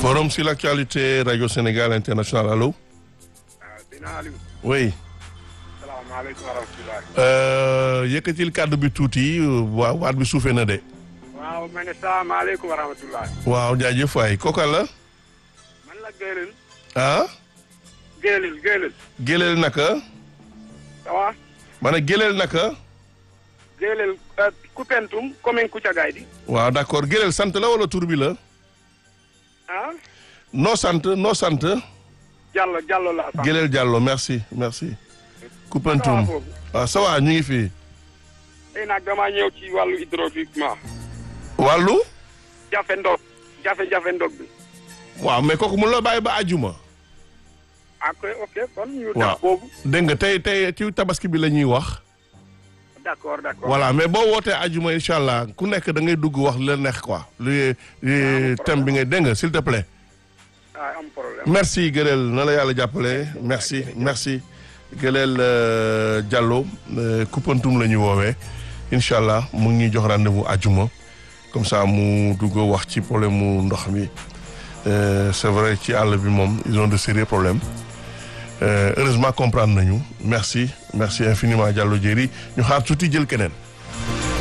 Forum sur l'actualité Radio Sénégal International allo. dina Aliou. oui. salaamaaleykum wa rahmatulah. Euh, yëkkatil kàddu bi tuuti waa waat bi suufee na de. waaw ma ne salaamaaleykum wa rahmatulah. waaw jaajëf waay kooka la. man la Géelil. ah. Géelil Géelil. Géleel naka. ça va. ma ne Géleel naka. Géelil Koupentoum commune Koutiagaye di. waaw d'accord Géleel sant la wala tur bi la. ah. noo sant noo sant. Diallo Diallo laa sant. Géleel Diallo merci merci. Koupentoum foofu. waaw ça va ñu ngi fii. tey nag damaa ñëw ci wàllu hydrauliquement. wàllu. jafe ndog jafe-jafe ndog bi. waaw mais kooku mun la bàyyi ba àjjuma. ok ok kon ñu waaw def boobu. dégg nga tey tey ci tabaski bi la ñuy wax. d'accord d'accord. voilà mais boo wootee àjjuma incha allah ku nekk da ngay dugg wax li la neex quoi. li li thème bi ngay dégg nga s'il te plaît. ah am problème. merci Gëleel na la yàlla jàppale merci merci Gëleel euh, Diallo euh, Koupentoum la ñu woowee incha allah mu ngi ñuy jox rendez-vous àjjuma comme ça mu dugg wax ci problème mu ndox mi Euh, c'est vrai ci àll bi moom ils ont de sérieux problèmes Euh, heureusement comprendre nañu merci merci infiniment Diallo Diéry ñu xaar tuuti jël keneen.